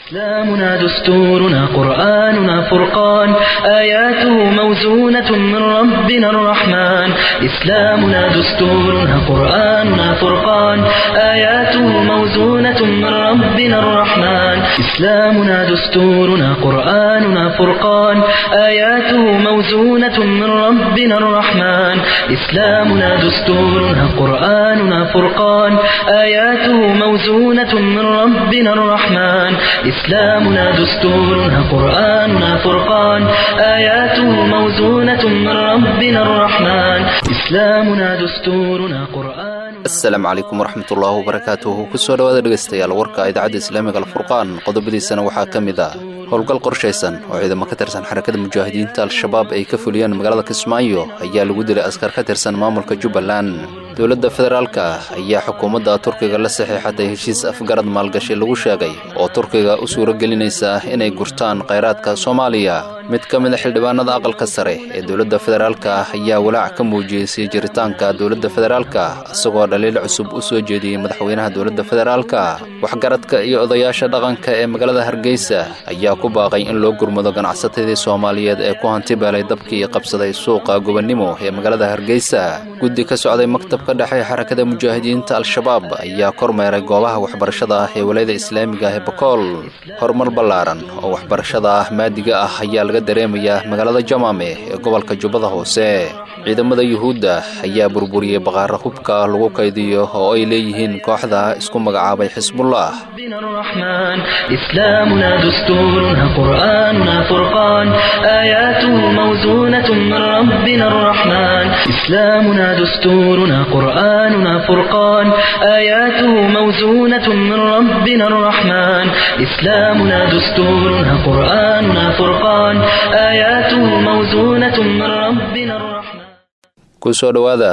إسلامنا دستورنا قرآننا فرقان آياته موزونة من ربنا الرحمن إسلامنا دستورنا قرآننا فرقان آياته موزونة من ربنا الرحمن إسلامنا دستورنا قرآننا فرقان آياته موزونة من ربنا الرحمن إسلامنا دستورنا قرآننا فرقان آياته موزونة من ربنا الرحمن إسلامنا دستورنا قرآننا فرقان آياته موزونة من ربنا الرحمن إسلامنا دستورنا قرآن asalaamu calaykum waraxmatullaahi wabarakaatuhu kusoo dhowaada dhegaystayaal warka idaacadda islaamiga alfurqaan qodobadiisana waxaa ka mid ah howlgal qorshaysan oo ciidamo ka tirsan xarakada mujaahidiinta al-shabaab ay ka fuliyeen magaalada kismaayo ayaa lagu dilay askar ka tirsan maamulka jubbaland dowladda federaalka ayaa xukuumadda turkiga la saxiixatay heshiis afgarad maalgashi lagu sheegay oo turkiga u suuro gelinaysa inay gurtaan khayraadka soomaaliya mid ka mid a xildhibaanada aqalka sare ee dowladda federaalka ayaa walaac ka muujiyey sii jiritaanka dowladda federaalka isagoo dhaliil cusub u soo jeediyey madaxweynaha dowladda federaalka waxgaradka iyo odayaasha dhaqanka ee magaalada hargeysa ayaa ku baaqay in loo gurmado ganacsatadii soomaaliyeed ee ku hantibeelay dabkii qabsaday suuqa gobannimo ee magaalada hargeysa guddi ka socday maktabka dhexe xarakada mujaahidiinta al-shabaab ayaa kormeeray goobaha waxbarashada ah ee walayada islaamiga ah ee bakool horumar ballaaran oo waxbarashada ah maadiga ah ayaa laga dareemayaa magaalada jamaame ee gobolka jubbada hoose ciidamada yuhuudda ayaa burburiyey baqaara hubka lagu kaydiyo oo ay leeyihiin kooxda isku magacaabay xisbullah ربنا الرحمن إسلامنا دستورنا قرآننا فرقان آياته موزونة من ربنا الرحمن إسلامنا دستورنا قرآننا فرقان آياته موزونة من ربنا الرحمن إسلامنا دستورنا قرآننا فرقان آياته موزونة من ربنا الرحمن kusoo dhowaada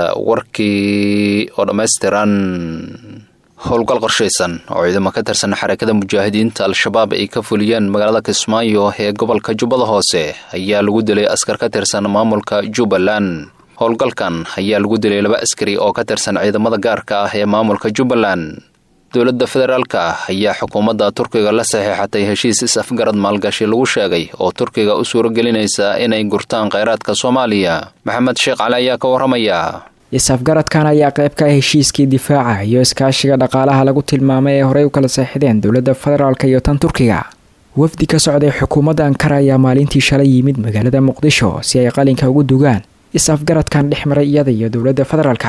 warkii oo dhammaystiran howlgal qorshaysan oo ciidamo ka tirsan xarakada mujaahidiinta al-shabaab ay ka fuliyeen magaalada kismaayo ee gobolka jubbada hoose ayaa lagu dilay askar ka tirsan maamulka jubbaland howlgalkan ayaa lagu dilay laba askari oo ka tirsan ciidamada gaarka ah ee maamulka jubbaland dowladda federaalka ayaa xukuumadda turkiga la saxiixatay heshiis is-afgarad maalgashi lagu sheegay oo turkiga u suuro gelinaysa inay gurtaan khayraadka soomaaliya maxamed sheekh cali ayaa ka warramaya is-afgaradkan ayaa qayb ka ah heshiiskii difaaca iyo iskaashiga dhaqaalaha lagu tilmaamay ee horey u kala seexdeen dowladda federaalka iyo tan turkiga wafdi ka socday xukuumadda ankara ayaa maalintii shalay yimid magaalada muqdisho si ay qalinka ugu dugaan is-afgaradkan dhex maray iyada iyo dowladda federaalka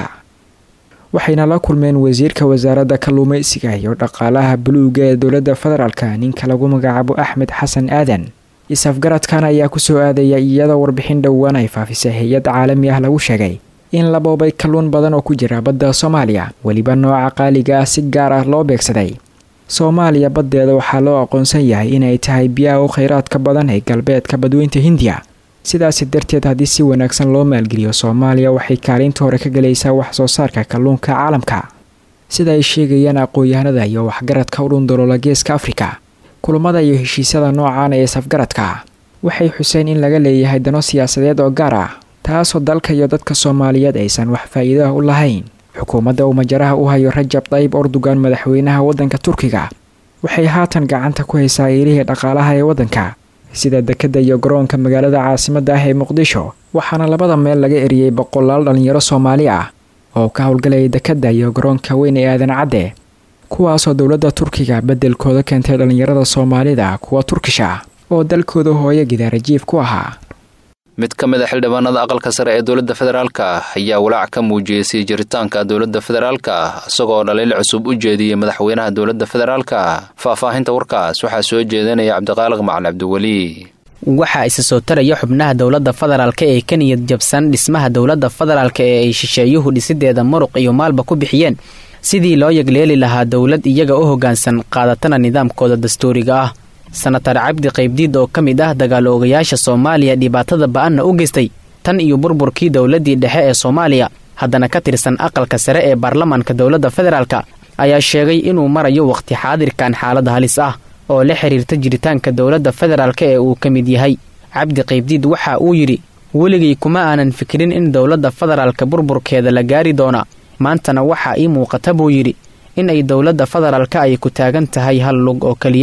waxayna la kulmeen wasiirka wasaaradda kalluumeysiga iyo dhaqaalaha buluuga ee dowladda federaalka ninka lagu magacaabo axmed xasan aadan is-afgaradkan ayaa kusoo aadaya iyadoo warbixin dhowaan ay faafisay hay-ad caalami ah lagu sheegay in la boobay kalluun badan oo ku jira badda soomaaliya weliba nooca qaaliga ah si gaar ah loo beegsaday soomaaliya baddeeda waxaa loo aqoonsan yahay inay tahay biyaha u khayraadka badan ee galbeedka badweynta hindiya sidaasi darteed haddii si wanaagsan loo maalgeliyo soomaaliya waxay kaalinta hore ka galaysaa wax soo saarka kalluunka caalamka sida ay sheegayaan aqoon-yahanada iyo waxgaradka u dhundaloola geeska afrika kulamada iyo heshiisyada noocan ee safgaradka waxay xuseen in laga leeyahay dano siyaasadeed oo gaar ah taasoo dalka iyo dadka soomaaliyeed aysan wax faa'iido ah u lahayn xukuumadda uu majaraha u hayo rajab tayyib erdogan madaxweynaha waddanka turkiga waxay haatan gacanta ku haysaa eelihii dhaqaalaha ee waddanka sida dekedda iyo garoonka magaalada caasimadda ah ee muqdisho waxaana labada meel laga eriyey boqolaal dhallinyaro soomaali ah oo ka howlgalaya dekedda iyo garoonka weyn ee aadan cadde kuwaasoo dowladda turkiga beddelkooda keentay dhallinyarada soomaalida kuwa turkish ah oo dalkooda hooyo gidaarajiif ku ahaa mid ka mid a xildhibaanada aqalka sare ee dowladda federaalka ayaa walaac ka muujiyey sii jiritaanka dowladda federaalka isagoo dhaliil cusub u jeediyey madaxweynaha dowladda federaalka faahfaahinta warkaas waxaa soo jeedinaya cabdiqaaliq macali cabdiweli waxaa isa soo taraya xubnaha dowladda federaalka ee ka niyad jabsan dhismaha dowladda federaalka ee ay shisheeyuhu dhisideeda muruq iyo maalba ku bixiyeen sidii loo yagleeli lahaa dowlad iyaga u hoggaansan qaadatana nidaamkooda dastuuriga ah sanatar cabdi qaybdiid oo ka mid ah dagaalo ogayaasha soomaaliya dhibaatada ba-anna u geystay tan iyo burburkii dowladdii dhexe ee soomaaliya haddana ka tirsan aqalka sare ee baarlamaanka dowladda federaalka ayaa sheegay inuu marayo wakhti xaadirkan xaalad halis ah oo la xiriirta jiritaanka dowladda federaalka ee uu ka mid yahay cabdi qaybdiid waxa uu yidhi weligay kuma aanan fikirin in dowladda federaalka burburkeeda la gaari doona maantana waxaa ii muuqata buu yidhi in ay dowladda federaalka ay ku taagan tahay hal lug oo keliya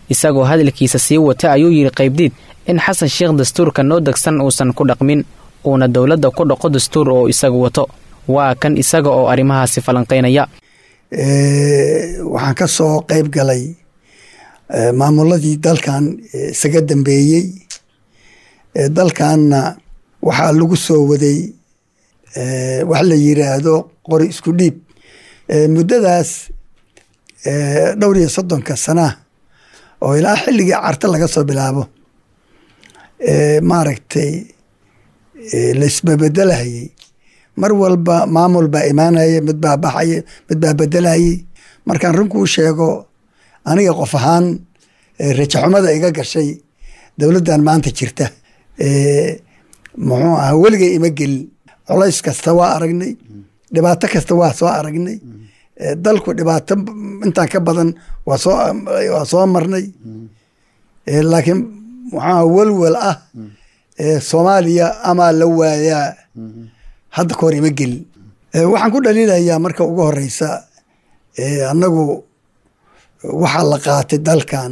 isagoo hadalkiisa sii wata ayuu yidhi qaybdiid in xasan sheekh dastuurka noo degsan uusan ku dhaqmin uuna dowladda ku dhaqo dastuur oo isagu wato waa kan isaga oo arrimahaasi falanqaynaya waxaan ka soo qayb galay maamuladii dalkan isaga dambeeyey dalkanna waxaa lagu soo waday wax la yiraahdo qori isku dhiib muddadaas dhowr iyo soddonka sanaa oo ilaa xilligii carta laga soo bilaabo maaragtay laisbabedelahayey mar walba maamul baa imaanaya mid baa baxaya mid baa bedelahayey markaan runkuu sheego aniga qof ahaan rajaxumada iga gashay dowladdan maanta jirta muxuu ahaa weligay ima gelin colays kasta waa aragnay dhibaato kasta waa soo aragnay dalku dhibaato intaan ka badan waa soo waa soo marnay laakiin muxuuaha welwel ah soomaaliya amaa la waayaa hadda ka hor ima gelin waxaan ku dhaliilayaa marka ugu horeysa annagu waxaa la qaatay dalkan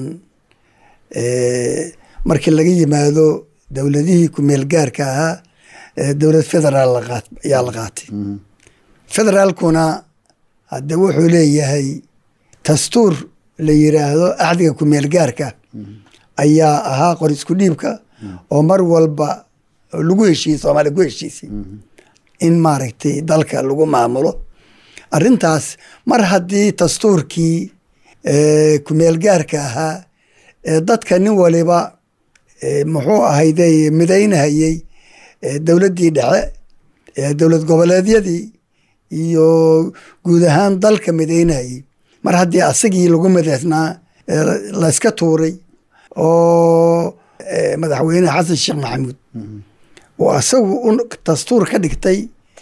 markii laga yimaado dowladihii kumeel gaarka ahaa dowlad federaal ayaa la qaatay federaalkuna hadde wuxuu leeyahay dastuur la yiraahdo axdiga kumeel gaarka ayaa ahaa qor isku dhiibka oo mar walba lagu heshiiyey soomaaliya ku heshiisay in maaragtay dalka lagu maamulo arrintaas mar haddii dastuurkii kumeel gaarka ahaa dadka nin waliba muxuu ahayde midaynahayey dowladdii dhexe dowlad goboleedyadii iyo guud ahaan dalka midaynahayey mar haddii asagii lagu midaysnaa layska tuuray oo madaxweyne xasan sheekh maxamuud oo asagu dastuur ka dhigtay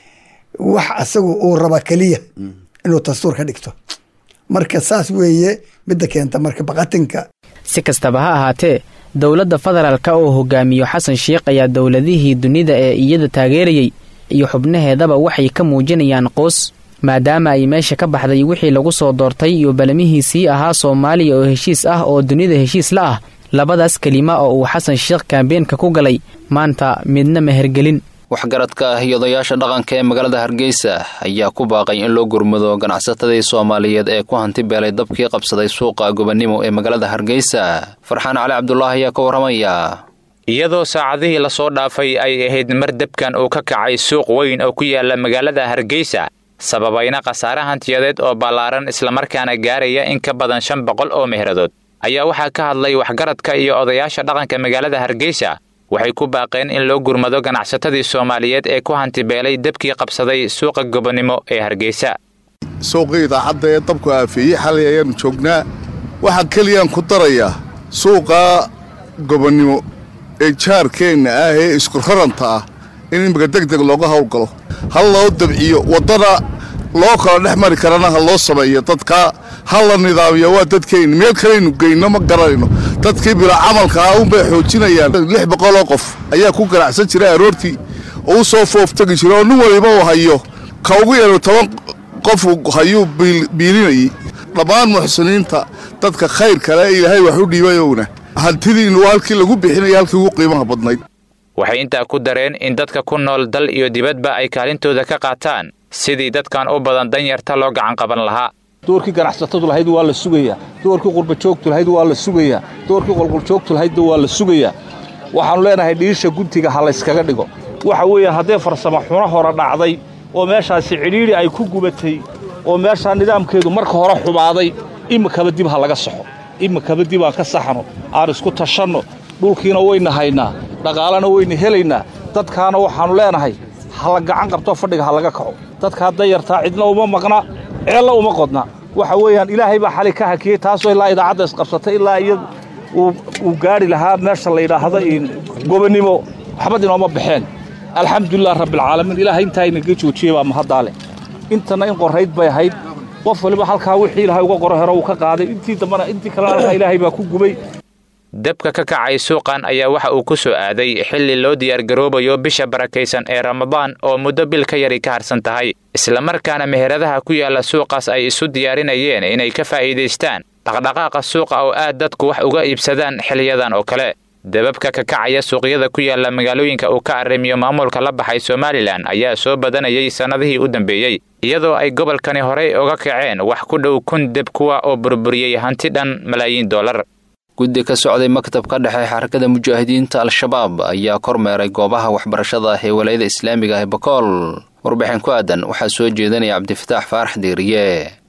wax asagu uu raba keliya inuu dastuur ka dhigto marka saas weeye midda keenta marka baqatinka si kastaba ha ahaatee dowladda federaalka oo hogaamiyo xasan sheekh ayaa dowladihii dunida ee iyada taageerayey iyo xubnaheedaba waxay ka muujinayaan qoos maadaama ay meesha ka baxday wixii lagu soo doortay iyo balamihiisii ahaa soomaaliya oo heshiis ah oo dunida heshiis la ah labadaas kelima oo uu xasan sheekh kaambeenka ku galay maanta midna mehergelin waxgaradka ah iyo odayaasha dhaqanka ee magaalada hargeysa ayaa ku baaqay in loo gurmado ganacsatadii soomaaliyeed ee ku hanti beelay dabkii qabsaday suuqa gobonimo ee magaalada hargeysa farxaan cali cabdulaahi ayaa ka warramaya iyadoo saacadihii lasoo dhaafay ay ahayd mar debkan uu ka kacay suuq weyn oo ku yaala magaalada hargeysa sababayna khasaare hantiyadeed oo ballaaran islamarkaana gaaraya in ka badan shan boqol oo mehradood ayaa waxaa ka hadlay waxgaradka iyo odayaasha dhaqanka magaalada hargeysa waxay ku baaqeen in loo gurmado ganacsatadii soomaaliyeed ee ku hantibeelay debkii qabsaday suuqa gobonimo ee hargeysa suuqii idaacadda ee dabku aafeeyey xalay ayaannu joognaa waxaa keliyaan ku darayaa suuqa gobonnimo ee jaarkeenna ah ee iskuraranta ah in imika deg deg looga howlgalo ha loo dabciyo waddana loo kala dhex mari karana ha loo sameeyo dadkaa ha la nidaamiyo waa dadkeenna meel kalaynu geyno ma garanayno dadkii bila camalka ah unbay xoojinayaan lix boqoloo qof ayaa ku ganacsan jiray aroortii oo u soo fooftegi jira oo nin waliba uu hayo ka ugu yaro toban qofu hayuu biilinayay dhammaan muxsiniinta dadka khayr kale ee ilaahay wax u dhiibayowna hantidiinnu halkii lagu bixinaya halkii ugu qiimaha badnayd waxay intaa ku dareen in dadka ku nool dal iyo dibadba ay kaalintooda ka qaataan sidii dadkan u badan danyarta loo gacan qaban lahaa doorkii ganacsatadu lahayd waa la sugayaa doorkii qurbajoogtu lahayd waa la sugayaa doorkii qolqoljoogtu lahaydna waa la sugayaa waxaannu leenahay dhiisha guntiga ha layskaga dhigo waxa weeyaan haddee farsamo xuno hore dhacday oo meeshaasi cidhiidhi ay ku gubatay oo meeshaa nidaamkeedu marka hore xumaaday imikaba dib ha laga saxo imikaba dib aan ka saxno aan isku tashanno dhulkiina wayna haynaa dhaqaalena wayna helaynaa dadkaana waxaannu leenahay ha la gacan qabto fadhiga ha laga kaco dadkaa dayartaa cidna uma maqna ceella uma qodna waxa weeyaan ilaahay baa xali ka hakiyey taasoo ilaa idaacadda isqabsatay ilaa iyad uu gaadhi lahaa meesha la yidhaahdo gobonnimo waxbad inooma baxeen alxamdulilah rabbialcaalamiin ilaahay intaa inaga joojiyey baa mahaddaa leh intana in qorayd bay ahayd qof waliba halkaa wixii ilahay uga qoro hero uu ka qaaday intii dambana intii kalena halkaa ilaahay baa ku gubay debka ka kacay suuqan ayaa waxa uu ku soo aaday xilli loo diyaargaroobayo bisha barakaysan ee ramadaan oo muddo bil ka yari ka harsan tahay islamarkaana meheradaha ku yaalla suuqaas ay isu diyaarinayeen inay ka faa'iidaystaan dhaqdhaqaaqa suuqa oo aad dadku wax uga iibsadaan xiliyadan oo kale dababka ka kacaya suuqyada ku yaala magaalooyinka uu ka arrimiyo maamulka la baxay somalilan ayaa soo badanayay sannadihii u dambeeyey iyadoo ay gobolkani horey uga kaceen wax ku dhow kun deb kuwa oo burburiyey hanti dhan malaayiin dollar guddi ka socday maktabka dhexe xarakada mujaahidiinta al-shabaab ayaa kormeeray goobaha waxbarashada ah ee walaayada islaamiga ah ee bakool warbixin ku aadan waxaa soo jeedinaya cabdifataax faarax diiriye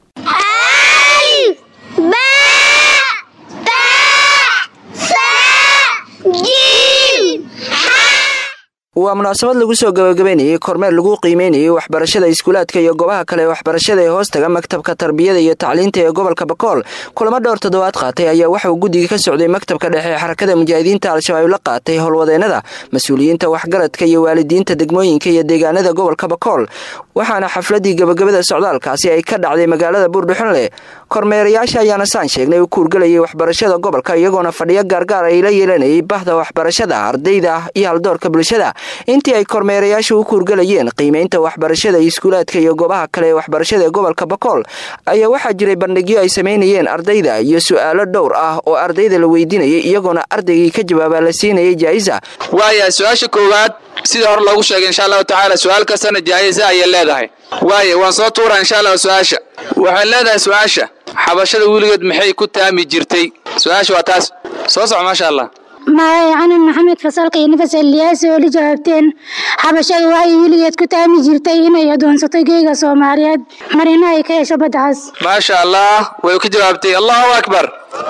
waa munaasabad lagu soo gabagabaynayey kormeer lagu qiimeynayay waxbarashada iskuulaadka iyo goobaha kale ee waxbarashada ee hoostaga maktabka tarbiyada iyo tacliinta ee gobolka bakool kulamo dhowr toddobaad qaatay ayaa waxauu guddiga ka socday maktabka dhexe ee xarakada mujaahidiinta al-shabaab la qaatay howlwadeennada mas-uuliyiinta waxgaradka iyo waalidiinta degmooyinka iyo deegaanada gobolka bakool waxaana xafladii gabagabada socdaalkaasi ay ka dhacday magaalada buurdhuxunle kormeerayaasha ayaana saan sheegnay u kuurgalayay waxbarashada gobolka iyagoona fadhiyo gaargaar ay la yeelanayay bahda waxbarashada ardayda iyo haldoorka bulshada intii ay kormeerayaashu u kuurgalayeen qiimeynta waxbarashada iskuulaadka iyo goobaha kale ee waxbarashada ee gobolka bakool ayaa waxaa jiray bandhigyo ay samaynayeen ardayda iyo su-aalo dhowr ah oo ardayda la weydiinayay iyagoona ardaygii ka jawaabaa la siinayay jaa'isa waaya su-aasha koowaad sida hore loogu sheegay insha allahu tacaala su-aal kastana jaa'isa ayay leedahay waaya waan soo tuuraa insha allah su-aasha waxay leedahay su-aasha xabashada weligeed maxay ku taami jirtay su-aasha waa taas soo soco maasha allah magacay canan maxamed fasalka iyo nafas eliyaasi oo la jawaabteen xabashadu waxay weligeed ku taami jirtay inay adoonsato geega soomaaliyeed marina ay ka hesho baddacaas maasha allah way ka jawaabtay allahu akbar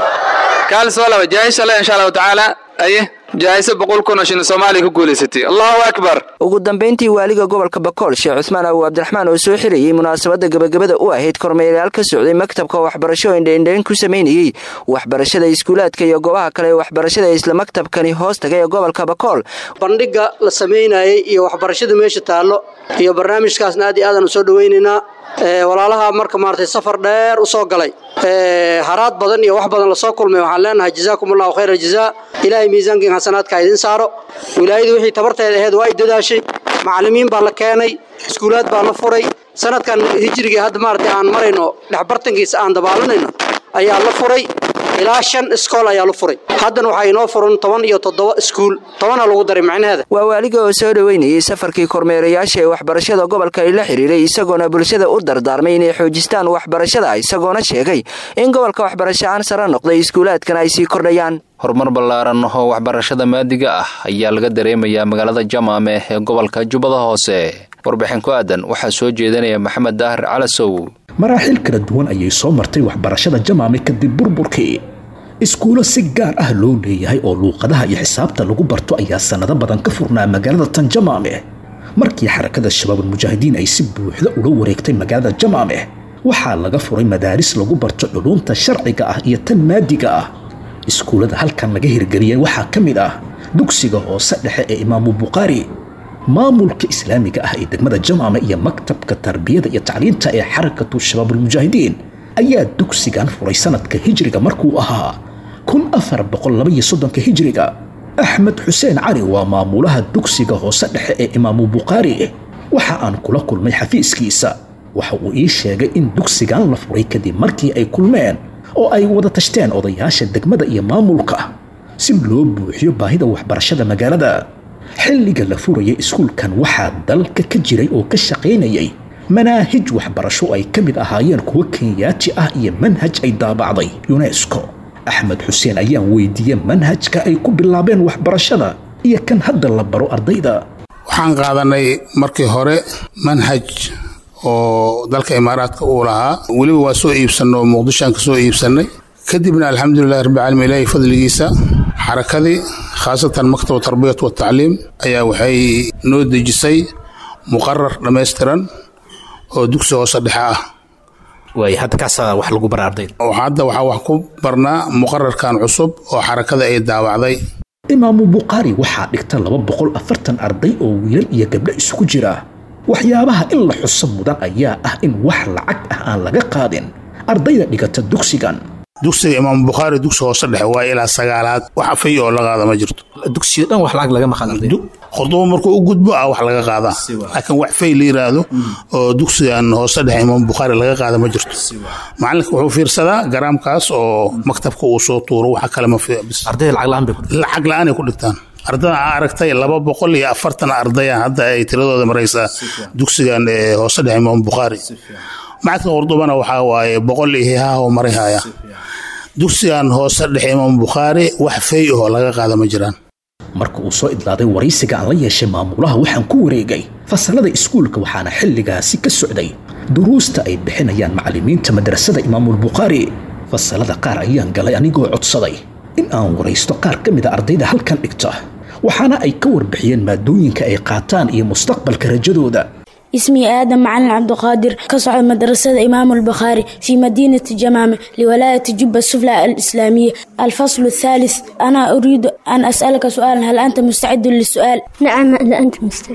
kaal soo laba jaayisha le insha allahu tacaala aye jaayisa boqol kun oo shilin soomaaliya ku guulaysatay allahu akbar ugu dambayntii waaliga gobolka bakool sheekh cusmaan abu cabdiraxmaan oo soo xirayey munaasabadda gabagabada u ahayd kormeerayaal ka socday maktabka waxbarasho indhaindhayn ku samaynayey waxbarashada iskuulaadka iyo goobaha kale ee waxbarashada isla maktabkani hoos taga ee gobolka bakool bandhiga la samaynayay iyo waxbarashada meesha taallo iyo barnaamijkaasna aad iyo aadaan u soo dhawaynaynaa walaalaha marka maaragtay safar dheer u soo galay haraad badan iyo wax badan lasoo kulmay waxaan leenahay jazaakum allahu khayra jazaa ilaahay miisaankiin xasanaadka idin saaro wilaayadu wixii tabarteeda aheyd waa ay dadaashay macallimiin baa la keenay iskuulaad baa la furay sanadkan hijrigii hadda maaragtay aan marayno dhexbartankiisa aan dabaalanayno ayaa la furay ilaa shan iskool ayaa la furay haddana waxaa inoo furan toban iyo toddoba iskuul tobana lagu daray macnaheeda waa waaliga oo soo dhoweynayey safarkii kormeerayaasha ee waxbarashada gobolka ay la xiriiray isagoona bulshada u dardaarmay inay xoojistaan waxbarashada isagoona sheegay in gobolka waxbarasho aan sare noqday iskuulaadkana ay sii kordhayaan horumar ballaaran oo waxbarashada maadiga ah ayaa laga dareemayaa magaalada jamaame ee gobolka jubbada hoose warbixin ku aadan waxaa soo jeedinaya maxamed daahir calasow maraaxiil kala duwan ayay soo martay waxbarashada jamaame kadib burburkii iskuulo si gaar ah loo leeyahay oo luuqadaha iyo xisaabta lagu barto ayaa sannado badan ka furnaa magaalada tan jamaame markii xarakada shabaabulmujaahidiin ay si buuxda ula wareegtay magaalada jamaame waxaa laga furay madaaris lagu barto culuumta sharciga ah iyo tan maadiga ah iskuullada halkan laga hirgeliyey waxaa ka mid ah dugsiga hoose dhexe ee imaamu bukhaari maamulka islaamiga ah ee degmada jamaame iyo maktabka tarbiyada iyo tacliinta ee xarakatu shabaabulmujaahidiin ayaa dugsigan furay sanadka hijriga markuu ahaa kun afar boqol labaiyo soddonka hijriga axmed xuseen cali waa maamulaha dugsiga hoose dhexe ee imaamu bukhaari waxa aan kula kulmay xafiiskiisa waxa uu ii sheegay in dugsigan la furay kadib markii ay kulmeen oo ay wada tashteen odayaasha degmada iyo maamulka si loo buuxiyo baahida waxbarashada magaalada xilliga la furayay iskuulkan waxaa dalka ka jiray oo ka shaqaynayay manaahij waxbarasho ay ka mid ahaayeen kuwo kenyaati ah iyo manhaj ay daabacday yunesko axmed xuseen ayaan weydiiyey manhajka ay ku bilaabeen waxbarashada iyo kan hadda la baro ardayda waxaan qaadanay markii hore manhaj oo dalka imaaraadka uu lahaa weliba waa soo iibsanno oo muqdishoaan ka soo iibsannay kadibna alxamdulilahi rabbilcaalamiin ilaahi fadligiisa xarakadii khaasatan maktaba tarbiyat watacliim ayaa waxay noo dejisay muqarar dhammaystiran oo dugsi hoose dhexe ah waay hadda kaasaa wax lagu bara ardayda hadda waxaa wax ku barnaa muqararkan cusub oo xarakada ay daawacday imaamu bukhaari waxaa dhigta laba boqol afartan arday oo wiilal iyo gabdho isugu jira waxyaabaha in la xuso mudan ayaa ah in wax lacag ah aan laga qaadin ardayda dhigata dugsigan dugsiga imaam bukhaari dugsi hoose dhexe waa ilaa sagaalaad wax fay oo la qaada ma jirto dugsiga dhan wax lacag lagama qadan khurduba markuu u gudbo ah wax laga qaadaa laakiin wax fay la yiraahdo oo dugsigan hoose dhexe imaam bukhaari laga qaada ma jirto macalinka wuxuu fiirsadaa garaamkaas oo maktabka uu soo tuuro waxa kale ma ardayda lacag la-aan bay lacag la-aanay ku dhigtaan ardada aa aragtay laba boqol iyo afartan ardaya hadda ay tiradooda maraysaa dugsigan hoose dhexe imaam bukhaari macadka qurdubana waxaa waaye boqol iyo hihaah oo maray haya dugsigan hoose dhexe imaam bukhaari wax fay ahoo laga qaada ma jiraan marka uu soo idlaaday waraysiga aan la yeeshay maamulaha waxaan ku wareegay fasalada iskuulka waxaana xilligaasi ka socday duruusta ay bixinayaan macallimiinta madrasada imaamulbukhaari fasalada qaar ayaan galay anigoo codsaday in aan waraysto qaar ka mida ardayda halkan dhigta waxaana ay ka warbixiyeen maadooyinka ay qaataan iyo mustaqbalka rajadooda اسمي آدم معلم عبد القادر كصعد مدرسة إمام البخاري في مدينة جمامة لولاية جبة السفلى الإسلامية الفصل الثالث أنا أريد أن أسألك سؤالا هل أنت مستعد للسؤال؟ نعم أنا أنت مستعد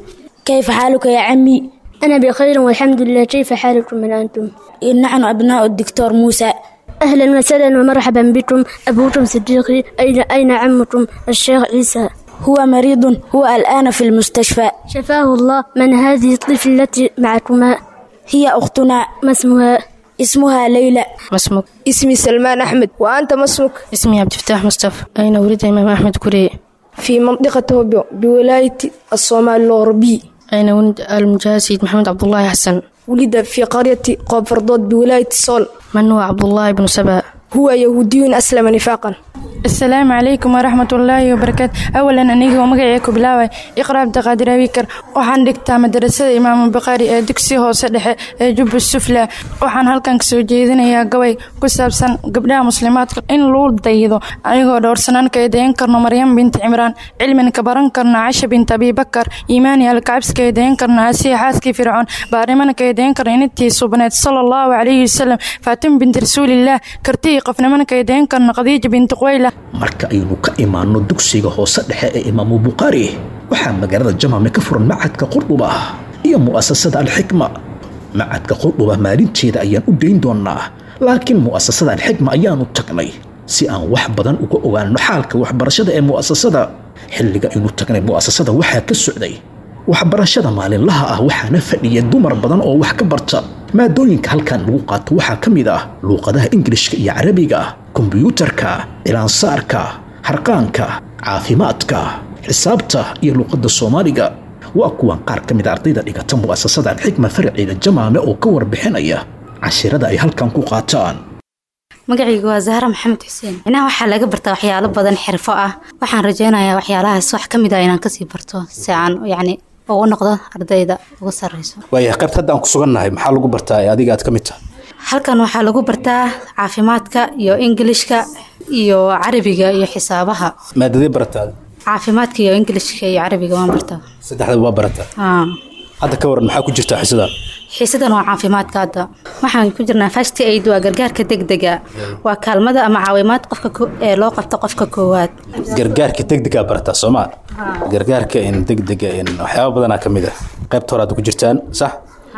كيف حالك يا عمي؟ أنا بخير والحمد لله كيف حالكم من أنتم؟ نحن أبناء الدكتور موسى أهلا وسهلا ومرحبا بكم أبوكم صديقي أين أين عمكم الشيخ عيسى؟ هو مريض هو الآن في المستشفى شفاه الله من هذه الطفل التي معكما هي أختنا ما اسمها اسمها ليلى ما اسمك اسمي سلمان أحمد وأنت ما اسمك اسمي عبد الفتاح مصطفى أين ولد إمام أحمد كوري في منطقة هوبيو بولاية الصومال الغربي أين ولد المجاهد سيد محمد عبد الله حسن ولد في قرية قوب فردود بولاية الصول من هو عبد الله بن سبا هو يهودي أسلم نفاقا السلام عليكم ورحمة الله وبركاته أولا أنيga magacayga ku bilaabay iqra abdiqaadir abikar waxaan dhigtaa madrasada imaam bukhaari ee dugsi hoose dhexe ee jubba sufla waxaan halkan kasoo jeedinayaa gabay ku saabsan gabdhaha muslimaadka in luu daydo anigoo dhowrsanaan ka eedayn karno maryam binti cimraan cilmin ka baran karno casha binti abibakar iimaani alkacabsi ka eedayn karno asiya xaaskii fircoon baarnimana ka eedayn karno inantii subneed sala allahu calayhi wasalam faatima binti rasuulillaah kartihii qofnimana ka eedayn karno khadiija binti quwayla marka aynu ka imaanno dugsiga hoose dhexe ee imaamu bukhaari waxaa magaalada jamaame ka furan macadka qurduba iyo mu'asasada alxikma macadka qurduba maalinteeda ayaan u dayn doonnaa laakiin mu'asasada alxikma ayaanu tagnay si aan wax badan uga ogaanno xaalka waxbarashada ee mu'asasada xilliga aynu tagnay mu'asasada waxaa ka socday waxbarashada maalinlaha ah waxaana fadhiya dumar badan oo wax ka barta maadooyinka halkan lagu qaato waxaa ka mid ah luuqadaha ingilishka iyo carabiga kombiyuutarka cilaansaarka harqaanka caafimaadka xisaabta iyo luuqadda soomaaliga waa kuwan qaar ka mid a ardayda dhigata mu'asasada alxikma farciida jamaame oo ka warbixinaya cashirada ay halkan ku qaataan magacaygu waa zahra maxamed xuseen inaha waxaa laga bartaa waxyaalo badan xirfo ah waxaan rajaynayaa waxyaalahaas wax ka mid ah inaan kasii barto si aan yacni ugu noqdo ardayda ugu sarreyso waaya qaybta hadda aan ku sugannahay maxaa lagu bartaa ee adiga aad ka mid tahay halkan waxaa lagu bartaa caafimaadka iyo ingilishka iyo carabiga iyo xisaabaha maadadee barataa caafimaadka iyo ingilishka iyo carabiga waan bartaa saddexdaba waa barataa Aa. hadda ka waran maxaa ku jirtaa xisadan xiisadan waa caafimaadka hadda waxaan ku jirnaa first aid waa gargaarka degdega waa kaalmada ama caawimaad qofka ko- ee loo qabto qofka koowaad gargaarka degdegaa barataa soomaa gargaarka in degdega in waxyaaba badanaa ka mid ah qaybta hore aad ku jirtaan sax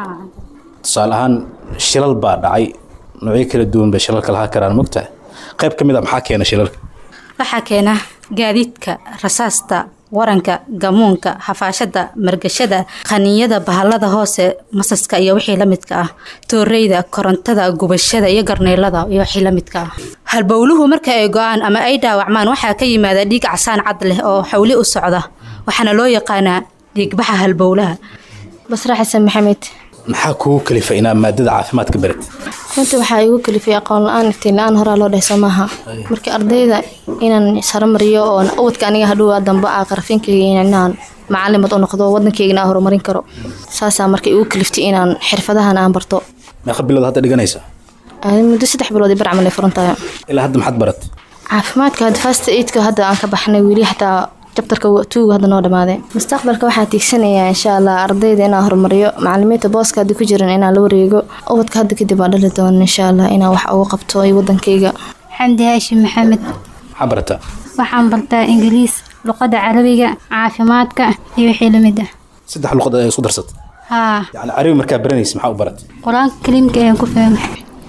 tusaale ahaan shilal baa dhacay noocyo kala duwan bay shilalka lahaa karaan mogtahay qayb ka mid a maxaa keena shilalka waxaa keena gaadiidka rasaasta waranka gamuunka hafaashada margashada qaninyada bahalada hoose masaska iyo wixii la midka ah tooreyda korontada gubashada iyo garneylada iyo wixii la midka ah halbowluhu marka ay go-aan ama ay dhaawacmaan waxaa ka yimaada dhiig casaan cad leh oo xawli u socda waxaana loo yaqaanaa dhiigbaxa halbowlaha basra xasan maxamed maxaa kugu kalifa inaa maadada caafimaadka barat runtii waxaa igu kalifay aqoon la-aan iftiin la-aan horaa loo dhehso maaha marka ardayda inaan saromariyo oo ubadka aniga hadhow dambe aa qarafinkayga inaan macalimad u noqdo wadankaygana aan horumarin karo saasaa marka igu kaliftay inaan xirfadahan aan barto meeqa bilood hadda dhiganaysa Adi muddo saddex bilood i barcamal ay furan tahay ilaa hadda maxaad barat caafimaadka hadda fast aidka hadda aan ka baxnay weli xataa jabtarka tuuga hadda noo dhamaaday mustaqbalka waxaa tiigsanayaa insha allah ardayda inaan horumariyo macalimiinta booska hadda ku jiran inaan la wareego ubadka hadda kadib aan dhali doono insha allah inaan wax uga qabto ay wadankayga xamdi haashim maxamed maxaa barataa waxaan bartaa ingiliis luqada carabiga caafimaadka iyo wixii la mid ah saddex luqad ayaa isku darsatay haa yani carabi markaa baranaysa maxaa u barat qur-aanka kaliimka ayaan ku fahmay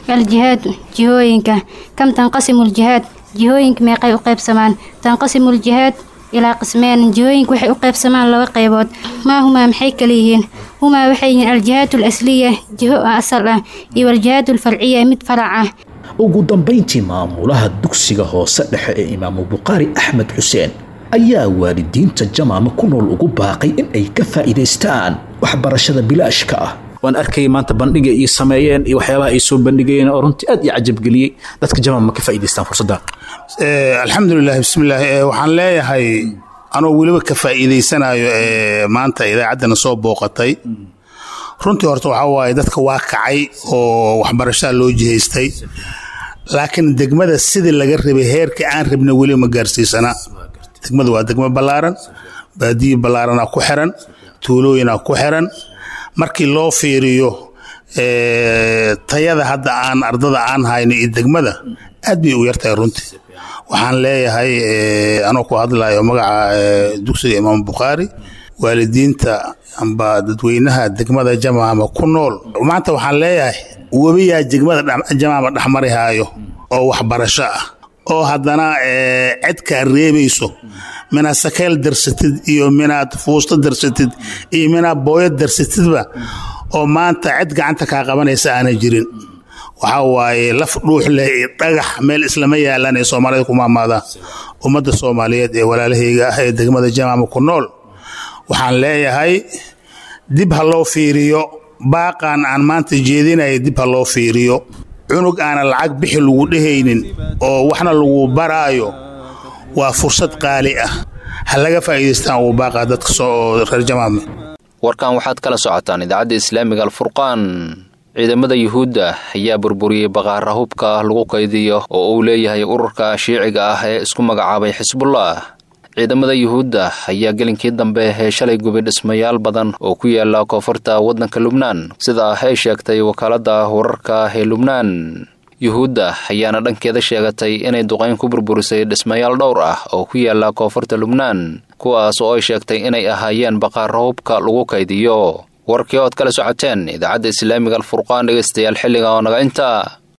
aljihaad jihooyinka kam tanqasimu ljihaad jihooyinka meeqay u qaybsamaan tanqasimu ljihaad ilaa qismeen jihooyinka waxay u qaybsamaan laba qaybood maa humaa maxay kala yihiin humaa waxay yihiin aljihaad alasliya jiho asal ah iyo aljihaad alfarciya mid farac ah ugu dambayntii maamulaha dugsiga hoose dhexe ee imaamu bukhaari axmed xuseen ayaa waalidiinta jamaama ku nool ugu baaqay in ay ka faa'iidaystaan waxbarashada bilaashka ah waan arkayay maanta bandhiga iyo sameeyeen iyo waxyaabaha ay soo bandhigayeen oo runtii aad iyo cajabgeliyey dadka jamaama ma ka faa'iidaystaan fursaddan alxamdulilah bismillaah waxaan leeyahay anoo weliba ka faa'iidaysanayo maanta idaacaddana soo booqatay runtii horta waxaa waaye dadka waa kacay oo waxbarashada loo jihaystay laakiin degmada sidii laga rabay heerka aan rabna weli ma gaarsiisana degmada waa degmo ballaaran baadiyi ballaaranaa ku xiran tuulooyinaa ku xiran markii loo fiiriyo tayada hadda aan ardada aan hayno iyo degmada aad bay u yartahay runtii waxaan leeyahay anoo ku hadlayo magaca dugsiga imaam bukhaari waalidiinta amba dadweynaha degmada jamaama ku nool maanta waxaan leeyahay webiyaa degmada jamaama dhexmarihaayo oo waxbarasho ah oo haddana cidkaa reebayso minaad sakeel darsatid iyo minaad fuusto darsatid iyo minaad booyo darsatidba oo maanta cid gacanta kaa qabanaysa aanay jirin waxaa waaye laf dhuux leh iyo dhagax meel islama yaalaan ee soomaalida ku maamaadaan ummadda soomaaliyeed ee walaalahayga ah ee degmada jamaama ku nool waxaan leeyahay dib ha loo fiiriyo baaqaan aan maanta jeedinaya dib ha loo fiiriyo cunug aanan lacag bixi lagu dhehaynin oo waxna lagu baraayo waa fursad qaali ah ha laga faa'iidaystaan uu baaqaa dadka soo reer jamaame warkan waxaad kala socotaan idaacadda islaamiga alfurqaan ciidamada yuhuudda ayaa burburiyey baqaara hubka lagu kaydiyo oo uu leeyahay ururka shiiciga ah ee isku magacaabay xisbullah ciidamada yuhuudda ayaa gelinkii dambe ee shalay gubay dhismayaal badan oo ku yaala koonfurta waddanka lubnaan sida ay sheegtay wakaaladda wararka ee lubnaan yuhuudda ayaana dhankeeda sheegatay inay duqayn ku burburisay dhismayaal dhowr ah oo ku yaala koonfurta lubnaan kuwaas oo ay sheegtay inay ahaayeen baqaara hubka lagu kaydiyo warkii ood kala socoteen idaacadda islaamiga alfurqaan dhegaystayaal xilliga oo naga inta